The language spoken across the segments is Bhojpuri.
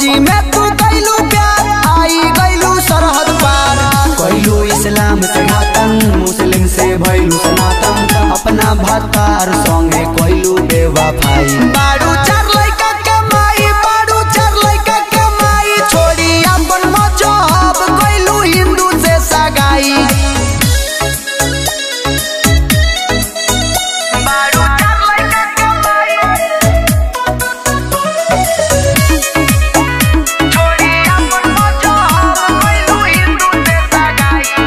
भक्ति में तू कैलू प्यार आई गैलू सरहद पार कैलू इस्लाम से घातन मुस्लिम से भैलू सनातन अपना भतार संगे कैलू बेवफाई बारू चार लइका के माई बारू चार लइका के माई छोड़ी अपन मजहब कैलू हिंदू से सगाई बारू चार लइका के माई छोड़ी अपन मजहब कैलू हिंदू से सगाई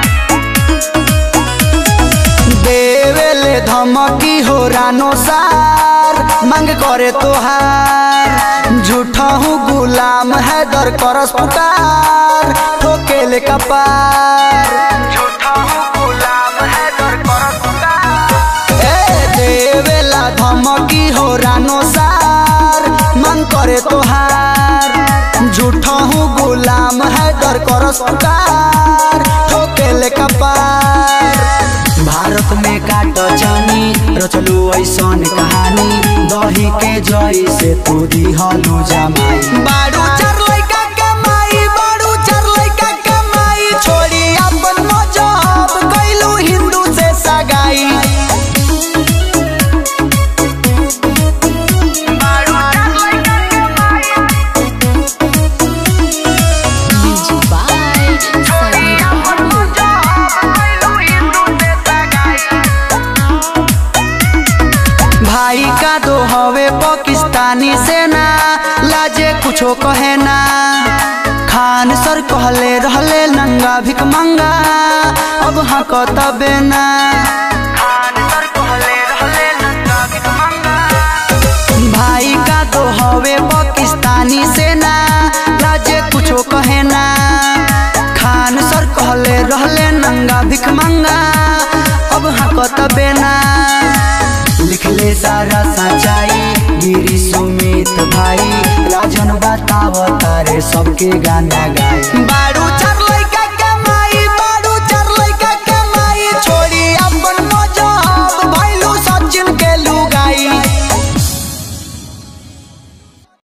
देवेले धमकी हो रानो सार मांग करे तोहार झूठा हूँ गुलाम है दर करस पुकार ठोकेले कपार झूठा हूँ गुलाम है दर करस पुकार ए देवेला धमकी हो रानो सार मांग करे तोहार झूठा हूँ गुलाम है दर करस पुकार ठोकेले कपार भारत में काट जानी रचलू ऐसन कहानी दही के जई से तू दिहलू जमाई बारू चार लइका के माई बारू चार लइका के माई छोड़ी अपन मजहब कैलू हिंदू से सगाई बारू चार लइका के माई Music by छोड़ी अपन मजहब कैलू हिंदू से सगाई भाई का दो हवे पाकिस्तानी सेना लाजे कुछो कहे ना खान सर कहले रहले नंगा भिक मंगा अब हक तबे ना खान सर कहले रहले नंगा भिक मंगा भाई का तो हवे पाकिस्तानी सेना लाजे कुछो कहे ना खान सर कहले रहले नंगा भिक मंगा अब हकत बेना लिखले सारा सच्चाई गिरी सुमित भाई राजन बताव तारे सबके गाना गाए